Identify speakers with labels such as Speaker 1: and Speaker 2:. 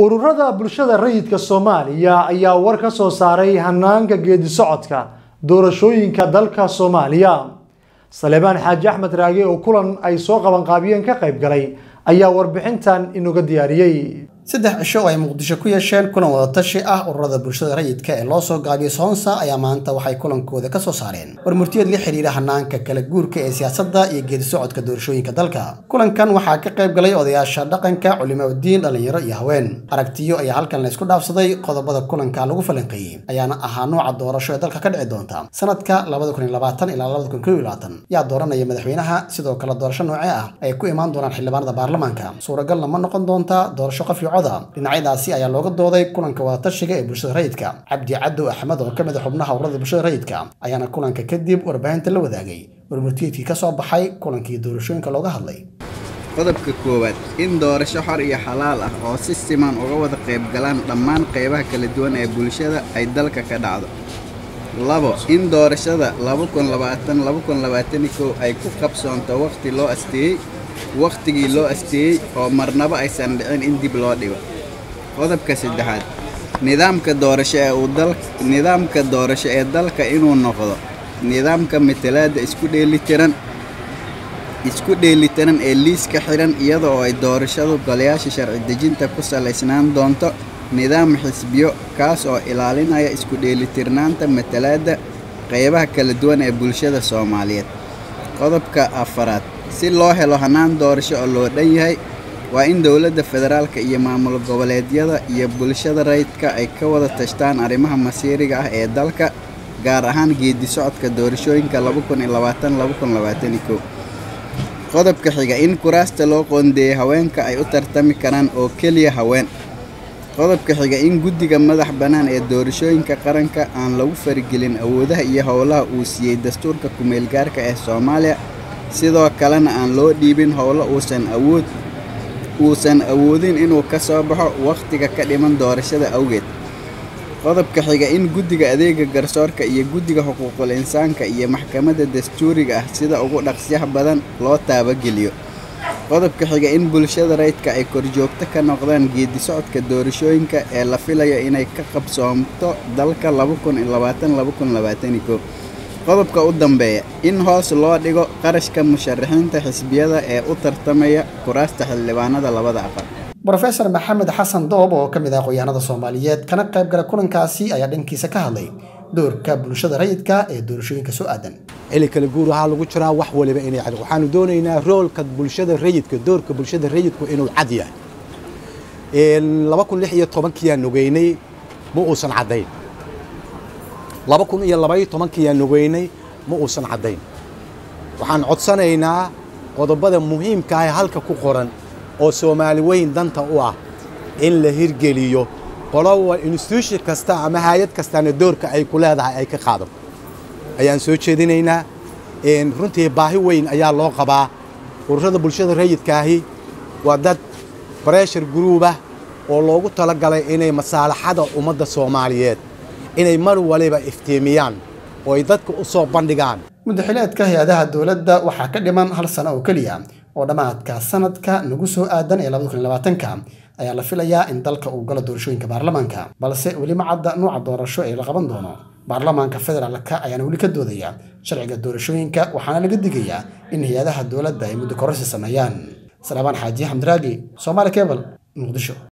Speaker 1: ururada bulshada rayidka soomaaliya ayaa war ka soo saaray hanaanka geedi socodka doorashooyinka dalka soomaaliya saleebaan xaaji axmed raage oo kulan ay soo qabanqaabiyeen ka qayb galay ayaa warbixintan inoga diyaariyey
Speaker 2: saddex cisho oo ay muqdisho ku yeesheen kulan wadatashi ah ururada bulshada rayidka ee loo soo gaabiyey soonsa ayaa maanta waxay kulankooda ka soo saareen war murtiyad la xiriira hanaanka kala guurka ee siyaasadda iyo geedi socodka doorashooyinka dalka kulankan waxaa ka qayb galay odayaasha dhaqanka culimaudiin dhallinyaro iyo haween aragtiyo ayaa halkan la isku dhaafsaday qodobada kulanka lagu falanqeeyey ayaana ahaa nooca doorasho ee dalka ka dhici doonta sanadka ilaa yaa dooranaya madaxweynaha sidoo kale doorasho noocee ah ay ku imaan doonaan xildhibaanada baarlamaanka suuragalna ma noqon doonta doorasho qof dhinacyadaasi ayaa looga dooday kulanka wadatashiga ee bulshada rayidka cabdi cadow axmed oo ka mid a xubnaha ururada bulshada rayidka ayaana kulanka kadib warbaahinta la wadaagay warmurtiyeedkii ka soo baxay kulankii doorashooyinka looga hadlay
Speaker 3: qodobka koowaad in doorasho xor iyo xalaal ah oo si siman uga wada qayb galaan dhammaan qaybaha kala duwan ee bulshada ay dalka ka dhacdo labo in doorashada ay ku qabsoonto wakhti loo asteeyey wakhtigii loo asteeyey oo marnaba aysan dhicin in dib loo dhigo qodobka saddexaad nidaamka doorasho ee uu dal nidaamka doorasho ee dalka inuu noqdo nidaamka matalaadda isku dheelitiran isku dheelitiran ee liiska xihan iyada oo ay doorashadu golayaasha sharci dejinta ku salaysnaan doonto nidaam xisbiyo kaas oo ilaalinaya isku dheelitirnaanta matalaadda qaybaha kala duwan ee bulshada soomaaliyeed qodobka afaraad si loo helo hannaan doorasho oo loo dhan yahay waa in dowladda federaalka iyo maamul goboleedyada iyo bulshada rayidka ay ka wada tashtaan arrimaha masiiriga ah ee dalka gaar ahaan geedi socodka doorashooyinka qodobka xiga in kuraasta loo qoondeeyey haweenka ay u tartami karaan oo keliya haween qodobka xiga in guddiga madax bannaan ee doorashooyinka qaranka aan lagu farigelin awoodaha iyo howlaha uu siiyey dastuurka ku-meelgaarka ee soomaaliya sidoo kalena aan loo dhiibin howlo uusan awood uusan awoodin inuu ka soo baxo wakhtiga ka dhiman doorashada awgeed qodobka xiga in guddiga adeega garsoorka iyo guddiga xuquuqul insaanka iyo maxkamadda dastuuriga ah sida ugu dhaqsyaha badan loo taabageliyo qodobka xiga in bulshada rayidka ay korjoogto ka noqdaan geedi socodka doorashooyinka ee la filayo inay ka qabsoomto dalka qodobka u dambeeya in hoos loo dhigo qarashka musharaxiinta xisbiyada ee u tartamaya kuraasta xildhibaanada labada aqal
Speaker 2: brofesor maxamed xasan doob oo ka mid ah aqoonyahanada soomaaliyeed kana qayb gala kulankaasi ayaa dhankiisa ka hadlay doorka bulshada rayidka ee doorashooyinka soo aadan
Speaker 4: xili kale guur waxaa lagu jiraa wax waliba inay cad waxaanu doonaynaa roolka bulshada rayidka doorka bulshada rayidku inuu cad yahay laba kun lix iyo tobankiyaa nogeynay ma uusan caddayn laba kun iyo labaiyo tobankiyaa nogeynay ma uusan caddayn waxaan codsanaynaa qodobada muhiimka ah halka ku qoran oo soomaali weyn danta u ah in la hirgeliyo qolowa instituution kasta ama hay-ad kastana doorka ay ku leedahay ay ka qaado ayaan soo jeedinaynaa runtii baahi weyn ayaa loo qabaa ururada bulshada rayidkaahi waa dad breshar gruubah oo loogu talagalay inay masaalaxada ummadda soomaaliyeed inay mar waliba iftiimiyaan oo ay dadka u soo bandhigaan
Speaker 2: muddaxileedka hay-adaha dowladda waxaa ka dhiman hal sano oo keliya oo dhammaadka sanadka nagu soo aadan ee ka ayaa la filayaa in dalka uu galo doorashooyinka baarlamaanka balse weli ma cadda nuuca doorasho ee la qaban doono baarlamaanka federaalka ayaana weli ka doodaya sharciga doorashooyinka waxaana laga digayaa in hay-adaha dowladda ay muddo kororsi sameeyaan salaabaan xaaji xamdiraagi somaali kebal muqdisho